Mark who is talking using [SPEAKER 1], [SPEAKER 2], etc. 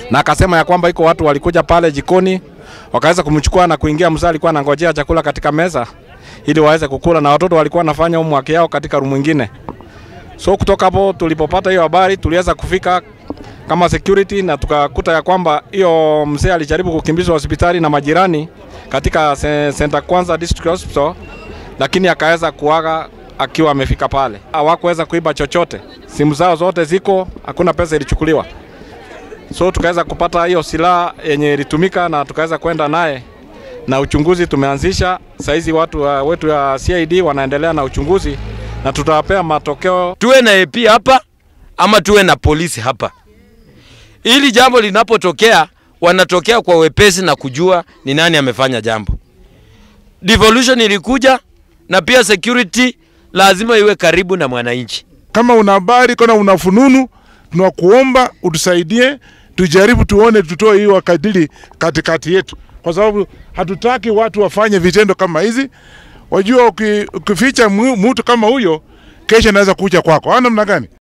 [SPEAKER 1] na akasema ya kwamba iko watu walikuja pale jikoni wakaweza kumchukua na kuingia. Mzee alikuwa anangojea chakula katika meza ili waweze kukula, na watoto walikuwa wanafanya homework yao katika room nyingine. So kutoka hapo tulipopata hiyo habari, tuliweza kufika kama security na tukakuta ya kwamba hiyo mzee alijaribu kukimbizwa hospitali na majirani katika se- Center Kwanza District Hospital, lakini akaweza kuaga akiwa amefika pale. Hawakuweza kuiba chochote, simu zao zote ziko, hakuna pesa ilichukuliwa. So tukaweza kupata hiyo silaha yenye ilitumika na tukaweza kwenda naye na uchunguzi tumeanzisha. Saizi watu wa, wetu wa CID wanaendelea na uchunguzi na tutawapea matokeo
[SPEAKER 2] tuwe na AP hapa ama tuwe na polisi hapa, ili jambo linapotokea wanatokea kwa wepesi na kujua ni nani amefanya jambo. Devolution ilikuja na pia security lazima iwe karibu na mwananchi.
[SPEAKER 3] Kama una habari kama una fununu, tunakuomba utusaidie, tujaribu tuone, tutoe hiyo wakadili katikati yetu, kwa sababu hatutaki watu wafanye vitendo kama hizi. Wajua, uki- ukificha mu- mtu kama huyo, kesho anaweza kuja kwako. Au namna gani?